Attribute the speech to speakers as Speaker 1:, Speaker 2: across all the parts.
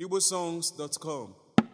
Speaker 1: igbosongs.com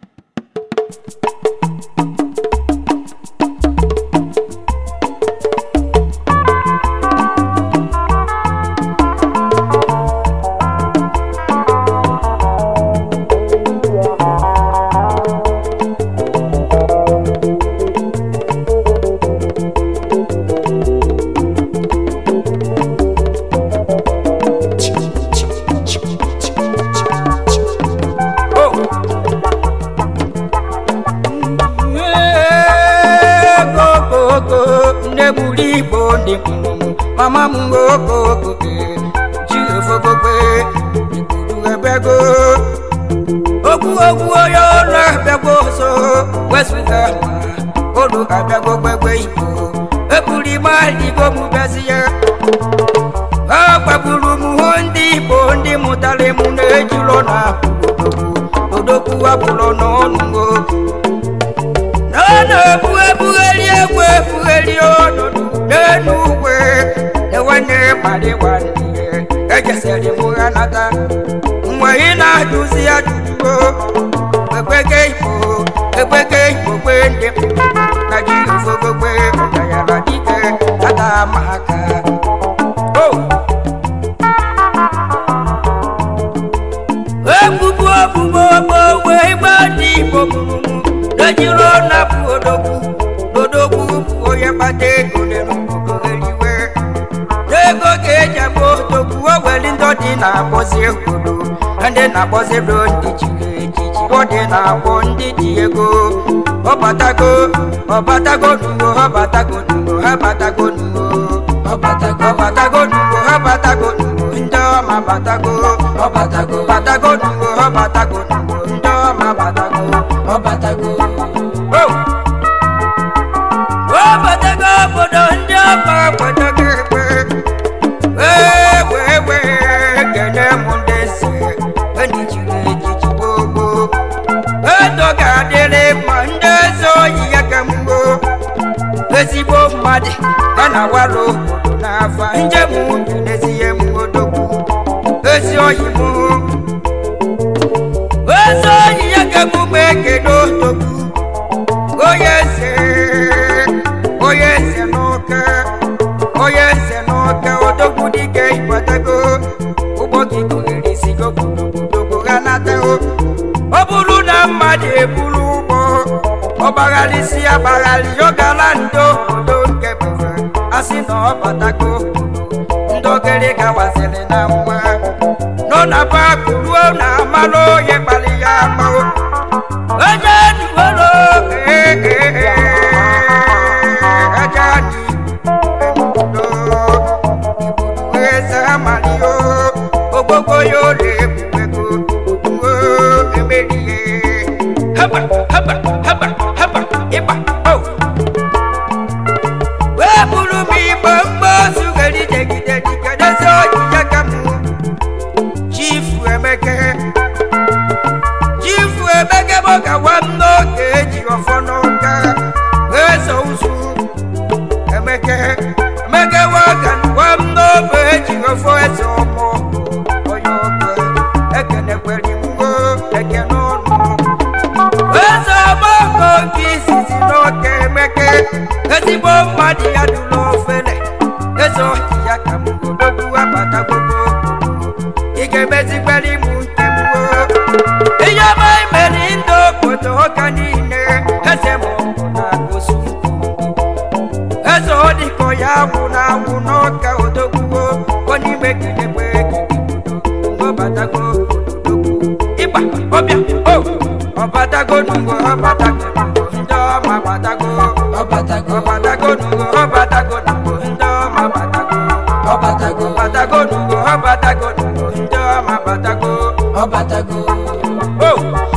Speaker 2: okoko nne gburu igbo ndị mụrụ mama m okoko ji ofokokpe igburu ebego okwu okwu onye ọrụ abịagwo ọzọ wezụga ma olu abịagwo gbegbe igbo eburu ime igbo m bezi ya ha gbagburu m hụ ndị igbo ndị mụtara m na-ejiro na odokwu abụrụ n'ọnụ na na-ebu ebugheri egwu ebugheri ọnọdụ n'elu ugwe na-enwene kpali nwanne ejesiri m ha nata mgbe ị na-ajụzi ajụjụ ekweke igbo ekweke igbo kwe ndị na ji ofogogbe ọgayara dike ata ma aka Oh! ebubo obubo ogbe igbe ndị igbo mụrụ lejiro na bụ odogwu odogwu bụ onye kpata ego n'eluigwe n'ego ka eji agba odogwu o nwere ndị dị na-akpọzi obodo ndị na-akpọzi ro ndị chiri echichi ọ dị na-akpọ ndị dị ego ọbatago ọbatago nugo ọbatago nugo ha batago nugo ọbatago ọbatago nugo ha batago nugo ndị ọma batago ọbatago batago nugo ọbatago nugo ndị ọma batago ọbatago Oh! ọbatago obodo ndị ọma obodo ga-ekpe wee wee wee kene m ndị si ndị chiri echichi gbogbo edo ga-adịrị mma ndị eze oyi ya ka mgbo ezigbo mmadụ a na-awara obodo n'afọ njem ubi n'ezie m odogwu ezi oyi m ezi oyi ya ka emume ekele odogwu onye eze onye eze n'ụka onye eze n'ụka odogwu dike ịgbatago ụgbọ gị gụghere isi gobodobodogo ha natago ọ bụrụ na mmadụ eburu ụgbọ ọgbagharịsi agbagharị ọgara ndị obodo nke bụrụ asị na ọ batago ndị ogere gawaziri na nwa nọ na paakụ ruo na amalụ onye kpali ya agbawo onye nuwero ajani emudo ibudu eze amalio ogbogbo ya ole ebugbego ogbuo emerie haba haba haba haba ịgba o wee buru m igbo mgbe ozughere ijegide dike n'ezi ojije ka m chifu emeke chifu emeke bụ ka nwa m n'oge eji ọfọ n'ụka eze ụzụ emeke emeke nwaga nwa m n'obe eji ọfọ eze ọmụ onye ọka ekenekwere imugo ekene ọnụ eze ọgbakọ nke izizi n'oke emeke ezigbo mmadụ ya dụrụ ofele eze ọchị ya ka m odogwu abata gbogbo ị ga-emezigbere imu nke m ihe ọma imere ndị obodo ọka niile eze ma ọ bụ na gosu eze ọ dịkọ ya gwụ na agwụ n'ọka odogwuo onye ime gidegbe ọbatago ịgba ọbịa o ọbatago nungo ọbatago nungo ndị ọma batago ọbatago ọbatago nungo ọbatago nungo ndị ọma batago ọbatago ọbatago nungo ọbatago nungo ndị ọma batago ọbatago o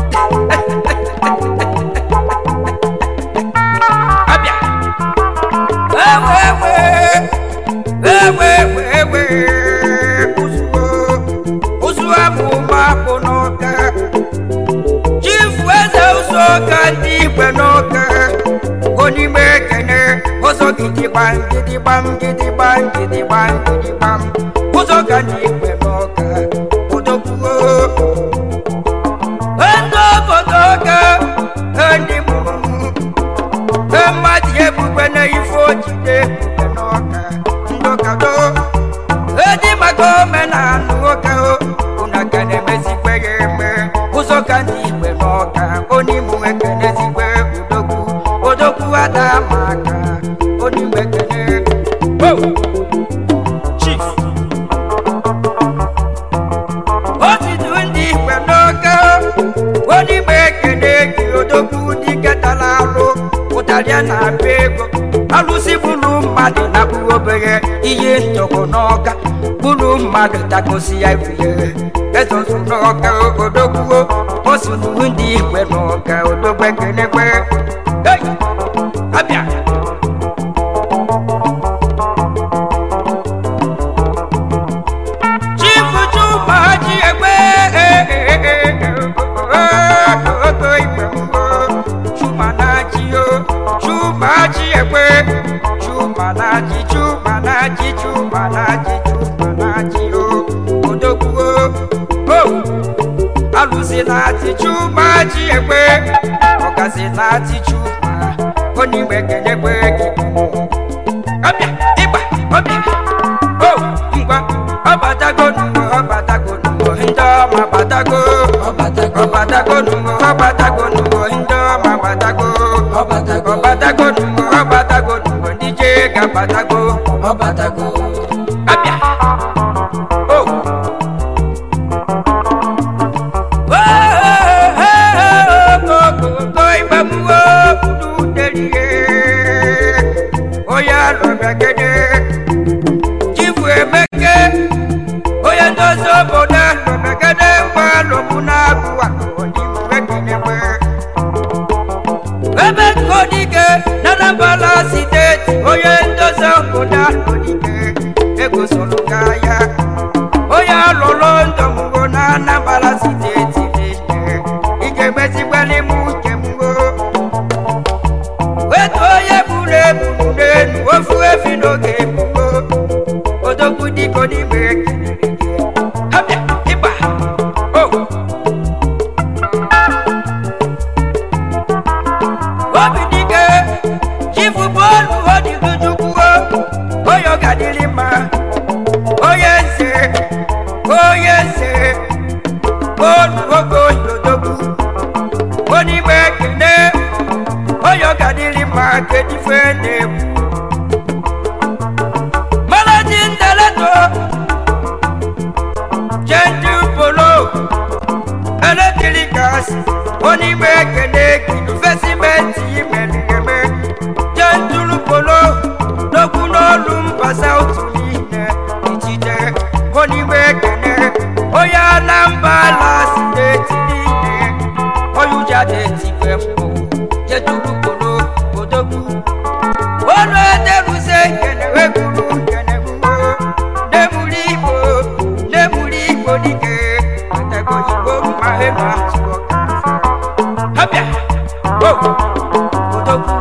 Speaker 2: abịa ewe ewe ewe ewe ụzụo ụzụ abụ mapụ n'ọka chifu eze ụzọ ọka ndị igwe n'ọka onime ekene ụzọ gidigbam gidigbam gidigbam gidigbam gidigbam ụzọ ka ndị igwe n'ọka odogwuo abịa na-abịa ego alụsị bụrụ mmadụ na kpụrụ obere ihe ntọkọ n'ọka bụrụ mmadụ takosi ya rie ezozu n'ọka odogbuo osunu ndị igwe n'ọka odogbe kenekwe Hey! abịa chifu chuma ji egbe ogo igwe mbụ chuma na-achị o chuma ji egbe chuma na-achị chuma na-achị chuma na-achị chuma na-achị o odogwu o alụsị na-achị chuma ji egbe ọgazi na-achị chuma onye igbe kenyekwe gị ọbịa ịgba ọbịa o ngwa ọbatago nugo ọbatago nugo ndị ọma batago
Speaker 1: ọbatago
Speaker 2: ọbatago nugo ọbatago nugo ndị ọma batago
Speaker 1: ọbatago
Speaker 2: ọbatago nugo ọbatago nugo ndị je ga-abatago
Speaker 1: ọbatago
Speaker 2: abịa o ogogo igbamuwo ududelie onye alụbegede chifu emeke onye ndozi obodo alụbegede mgbe alụmụ na-agụ akụọdịmmekenegbe ebe nkodike na Anambra steeti onye ndozi obodo alụdike egosoro ya onye alụrụ ndọmgbo na Anambra steeti niile ị ga-emezigbali m uche m o wetu onye buru ebu n'elu ofu efi n'oge ebubo odogwu diko n'ime ekelere gị abịa ịgba o obi dike chifu bọọlụ odigojukwuo onye ọ ga-adịrị mma onye nze onye nze bọọlụ oge oyodogwu onye igbe ekene onye ọ ga-adịrị mma kedife na-egwu managing director gentle polo electricals onye igbe ekene gidufesimenti imereme gentle polo n'okwu n'olu mba saut niile ijide onye igbe ekene onye anambra steeti niile onye ụja na-etigwe mbụ jeturu polo odogwu ọnụ ederuze nkenewe gburu nkenegbuo nemuru igbo nemuru igbo dike atego igbo mma ema zụọ abịa o odogwu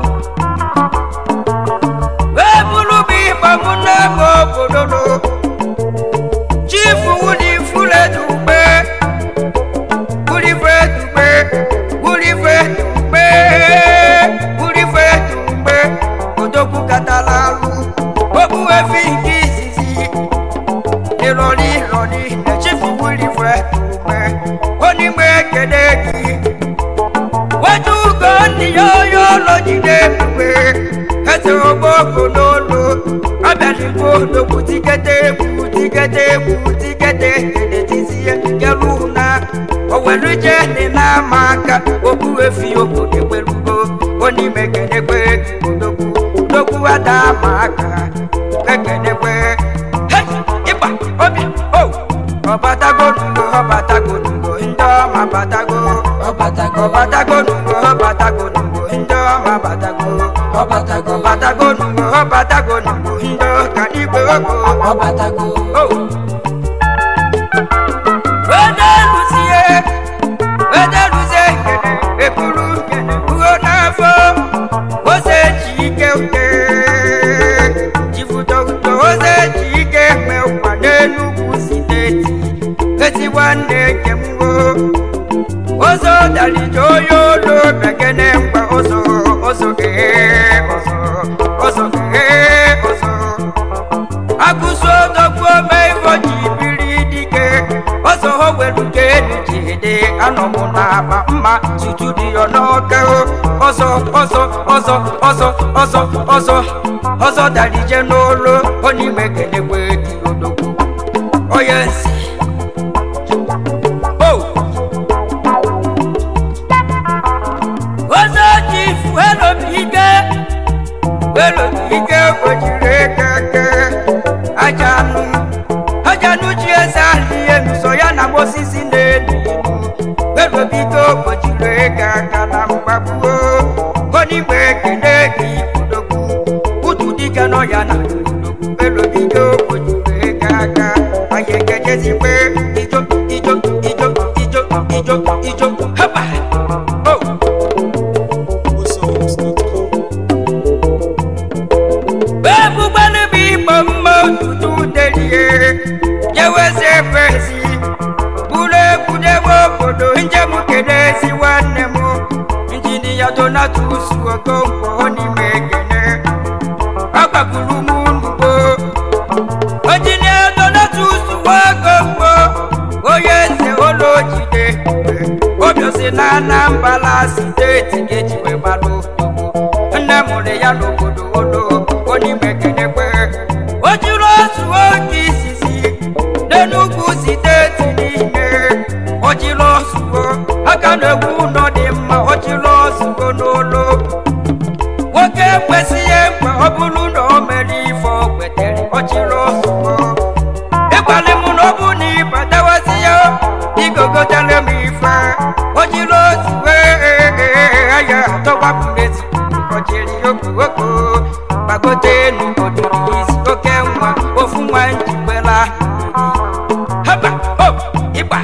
Speaker 2: wee bụrụ bụ ịgba mụ n'ebe obodo no chifu wuli furedugbe wuli fredugbe wuli fredugbe wuli fredugbe odogwu katala alụ ogbu efi nke izizi ịrọrị ịrọrị na chifu wuli fredugbe onigbe ekele gị wetu ugo ndị ya onye ụlọ jide ebube eze ogboko n'olu abịaligbo odogwu tikete egwu tikete egwu tikete ekele tizie kelu na owelu je dị n'ama aka okwu efi obodo ekwerugo onime kenekwe odogwu odogwu ada ama aka ekenekwe Hey! ịgba obi o ọbatago nugo ọbatago nugo ndị ọma batago
Speaker 1: ọbatago
Speaker 2: ọbatago nugo ọbatago nugo ndị ọma batago
Speaker 1: ọbatago
Speaker 2: ọbatago nugo ọbatago nugo ndị ọka igwe ogo
Speaker 1: ọbatago
Speaker 2: o wedeluzie wedeluzie nkene ekuru nkene ugo n'afọ ose ji ike uke jifudogudo ose ji ike mgbe ụwa n'enugwu steeti eti nwanne nke m wo ụzọ dalije onye olu bekene mgba ụzọ ụzọ ee ụzọ ụzọ ee ụzọ akụzi odogwu ome ifo ji biri dike ọzọ ho welu ka elu ji dị anọmụ n'akpa mma tutu dị ya n'ọka o. ọzọ ọzọ ọzọ ọzọ ọzọ ọzọ ọzọ dalije n'olu onye ime kenekwe gị odogwu onye nsi o ọzọ ji fuelu ike elobigo kpochiri ego aka na mgbagbuo onigbe ekene gị odogwu utu dike nọ ya na odogwu elobigo kpochiri ego aka anyị ekejezikwe ijo ijo ijo ijo ijo ijo hapa oh. ebugbanụ bụ igbo mma otutu delie jewezi efezi bụrụ egwuregwu obodo njem kedezi nwanne m injinia donatus okonkwo n'ime ekene agbagburu m nnugbo injinia donatus nwaokonkwo onye eze ụlọ jide obiosi na anambra steeti ga-ejiwe gbalụ nne mụrụ ya n'obodo ụlọ onime kenekwe o jiri ozu oge isisi n'enugwu steeti niile o jiri ozugbo aka na-egwu ụlọ dị mma o jiri ozugbo n'ụlọ nwoke ekwesịghị mgbe ọ bụrụ na o mere ife o kwetere o jiri ozugbo ịgbalị m na ọ bụ na ịbatawazi ya igogotere m ife o jiri ozugbo ya atọgbapụrezi o jiri okoko gbagote enu odiri isi oke nwa ofu nwa njikwela haba o ịgba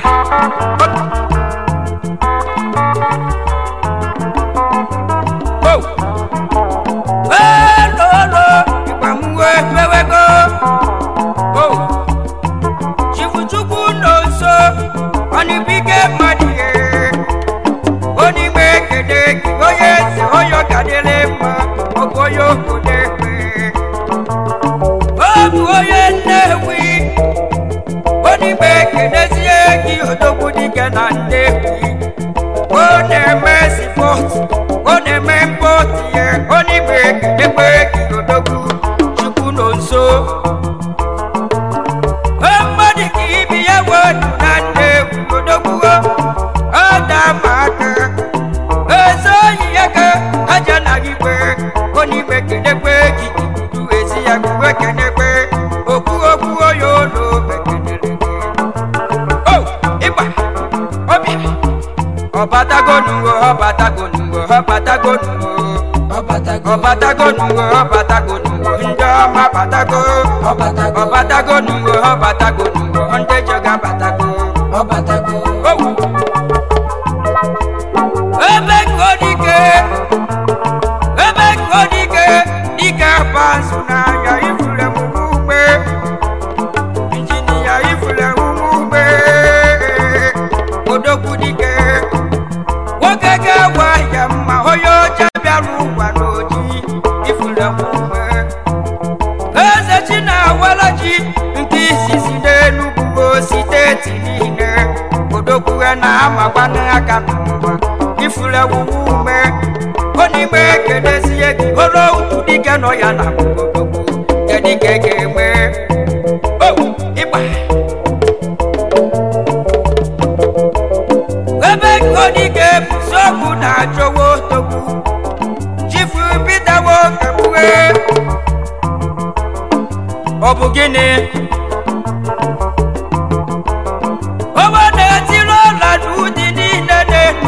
Speaker 2: o elolo ịgba m wee bewego o chifuchukwu nọ nso ọnibike mmadụ ihe onigbe ekele gị onye eze onye ọkadịrị mma ọbụ onye obodo ekpe ọ bụ onye nnewi onigbe ekelezie gị odogwu dike na nnewi ọ na-eme sipọt ọ na-eme mpọt ya onigbe ekelekwe gị odogwu chukwu nọ nso mmadụ ka ibi ya wedu na nnewi odogwu ọ da-ama aka eze oyi ya ka aja na igwe onime kenekwe gị ikudu ezi ya kuwe kenekwe okwu okwu oyo olo mekenere gị o ịgba ọbịa ọbatagonuwo ọbatagonuwo ọbatagonuwo
Speaker 1: ọbatago
Speaker 2: ọbatagonuwo ọbatagonuwo ndị ọma batago
Speaker 1: ọbatago
Speaker 2: ọbatagonuwo ọbatagonuwo ndị joga batago
Speaker 1: ọbatago
Speaker 2: owu ebe ka dike ebe ka dike dike bansu n'anya ifule m ugbe injinia ifule m ugbe odogwu dike nwoke ga-ewe ya mma onye ọcha bịara ụgwa n'oji ifule m ugbe eze chi na-awala ji nke izizi n'enugwu steeti niile odogwuhe na-amakwana aka n'ụwa ifule wuwu ume onime kenezie gị olo utu dike nọ ya na odogwu kedike ga-eme o ịgba ebe kodike bụsogwu na-achọwa otogwu chifu bidawo kebue ọ bụ gịnị owe na-etiri ọla n'ụdị niile n'elu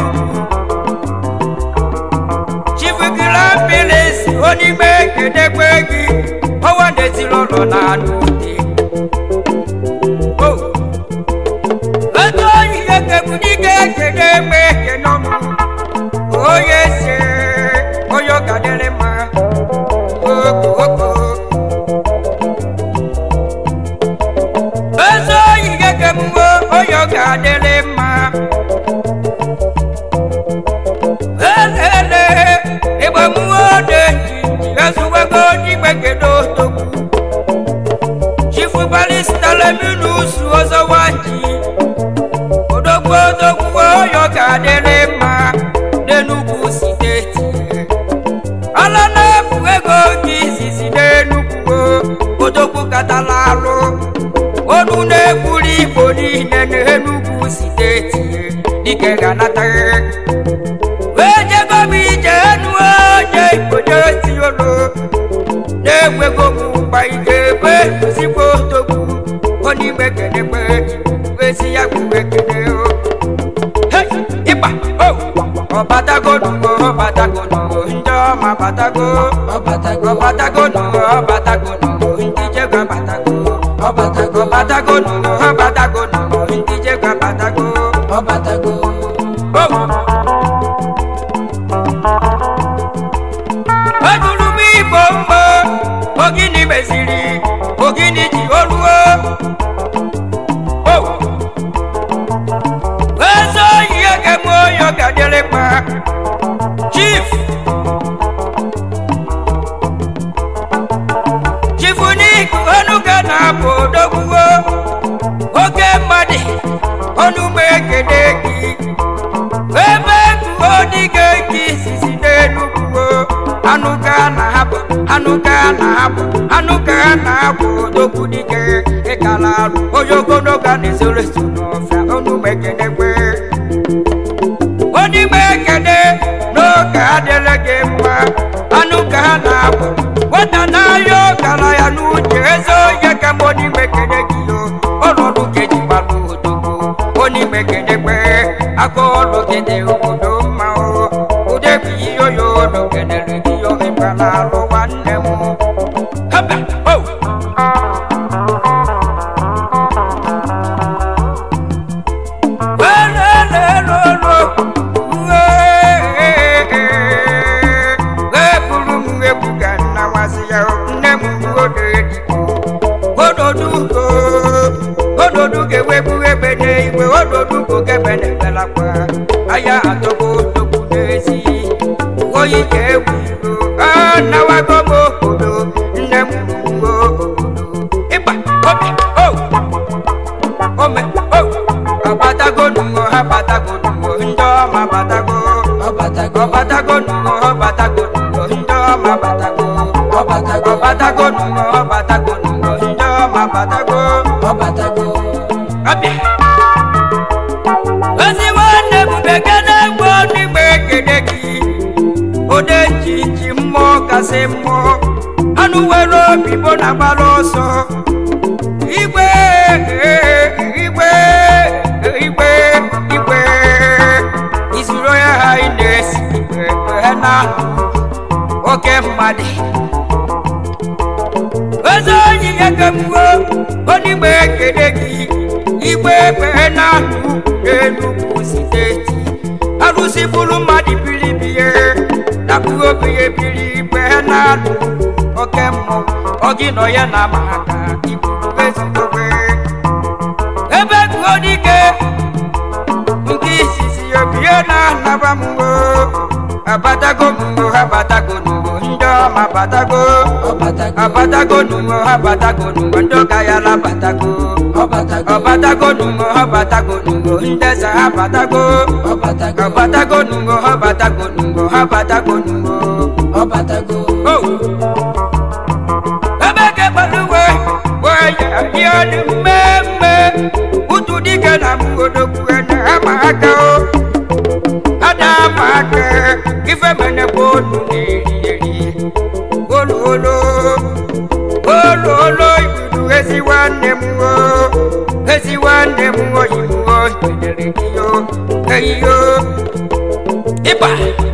Speaker 2: chifugirambilis onime kedekwe gị owe na-etiri ụlọ na n'ụdị etu oyi ekebudike kede egbe ekenọnụ onye se onye ọgadịrị mma oko oko eze oyi gekemgbe onye ọ ga-adịrị mma elele ịgbamuwe ode njiji ezuwego n'igbe kedo togbu chifu balista leminus ọzọ waji odogwu odogwu onye ọ ga-adịrị mma n'enugwu steeti ala na-ebu ego gị izizi n'enugwu odogwu katala alụ onu na-egburu igbo niile n'enugwu steeti dike ga-anata wee jego m ije enu onye igbo na-eti olu na-enwego m ụgba ike ebe ezigbo odogwu onye igbe kenekwe ezi ya bụ ekene o Hey, ịgba ọbatago nugo ọbatago nugo ndị ọma batago
Speaker 1: ọbatago
Speaker 2: ọbatago nugo ọbatago nugo ndị jegwa batago
Speaker 1: ọbatago
Speaker 2: ọbatago nugo ọbatago nugo ndị jegwa batago
Speaker 1: ọbatago
Speaker 2: ejuru m igbo mgbo ogini meziri ogini ji oluo eze oyi egem oyi ọgadịrịkpa chief chief nik onuga na-abụ odogbuo oke mmadụ ọnụma ekene gị ebe tuo dịga gị sisi n'enugwu anụ ka na-abụ anụ ka na-abụ anụ ka na-abụ odogwu dike ịkala arụ onye ogologo na-ezoro eso n'ọfịa ọnụma ekene kwe onime ekene n'oge adịrị gị mma anụ ka ha na-abụ nwata n'ahịa ọkara ya n'uche eze onye ka m onime ekene gị o ọnọdụ keji gbalụ odogwu onime ekene kwe aka ọlụ gị dị obodo mma o udebi ihe oyo olu kenere gị oge gbara alụ nwanne m haba o eburu m egwu ka nna nwasị ya nne m ododugo ododu ga-ewegbu ebe n'igwe ododu bụ gebe na-ebelakwa aya atọgbo odogwu n'ezi oyi ga-egwu iro anawago m obodo nne m ruo obodo ịgba obi o ome o ọbatago nugo ha batago nugo ndị ọma batago
Speaker 1: ọbatago
Speaker 2: ọbatago nugo ọbatago nugo ndị ọma batago
Speaker 1: ọbatago
Speaker 2: ọbatago nugo ọbatago nugo ndị ọma batago
Speaker 1: ọbatago
Speaker 2: ọbịa ozi nwanne m bekene gbo n'igbe ekene gị ode nchichi mmụọ kasị mmụọ anụ nwere obi bụ na gbara ọsọ igwe igwe igwe igwe izuru ya ha ị na-esi igwe ha na oke mmadụ eze onyi ekemuo onigbe ekele gị igbe ebe na n'enugwu steeti arụsị bụrụ mmadụ bilibie napụrụ obenye biri igbe na alụ oke mmụọ ọ gị nọ ya na maka iburu ezigbobe ebe gụọ dike nke isisi obie na-anaba m o abatago m o abatago n'ugbo ndị ọma batago
Speaker 1: ọbatago
Speaker 2: abatago n'ugbo abatago n'ugbo ndị ọka ya labatago
Speaker 1: ọbatago
Speaker 2: ọbatago n'ugbo ọbatago n'ugbo ndị eze ha batago
Speaker 1: ọbatago
Speaker 2: ọbatago n'ugbo ọbatago n'ugbo ọbatago n'ugbo
Speaker 1: ọbatago
Speaker 2: o ebe ke gbaluwe waya ya dị mmemme utu dike na mgodogwu ene ama aka o ada ama aka ife mene bụ onu na-eri eri olu olu olu olu ibudu ezi nwanne m o ezi nwanne m oyi m o kedere gị o eyi o ịba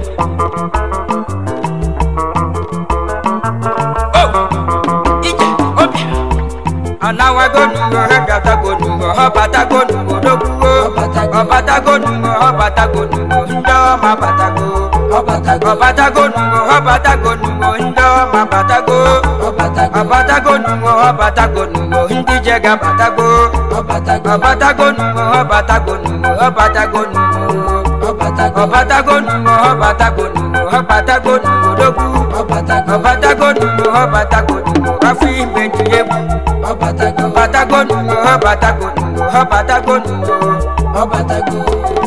Speaker 2: o ije ọbịa anawago nugo ha bịatago nugo ha batago nugo dogbugo
Speaker 1: Ọbatago.
Speaker 2: ọbatago nugo ha batago nugo ndị ọma batago
Speaker 1: ọbatago
Speaker 2: ọbatago nugo ha batago nugo ndị ọma batago
Speaker 1: ọbatago
Speaker 2: ọbatago nugo ha batago nugo ndị jega batago
Speaker 1: ọbatago
Speaker 2: ọbatago nugo ha batago nugo ha batago nugo
Speaker 1: ọbatago
Speaker 2: ọbatago nugo ha batago nugo ha batago nugo dogbu
Speaker 1: ọbatago
Speaker 2: ọbatago nugo ha batago nugo afọ ime dị egwu
Speaker 1: ọbatago
Speaker 2: ọbatago nugo ha batago nugo ha batago nugo
Speaker 1: ọbatago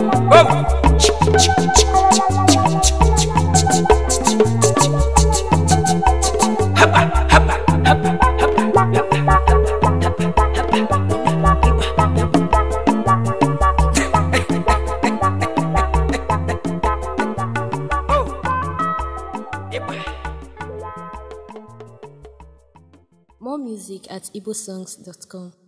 Speaker 2: o haba haba haba haba
Speaker 3: More music at igbosongs.com.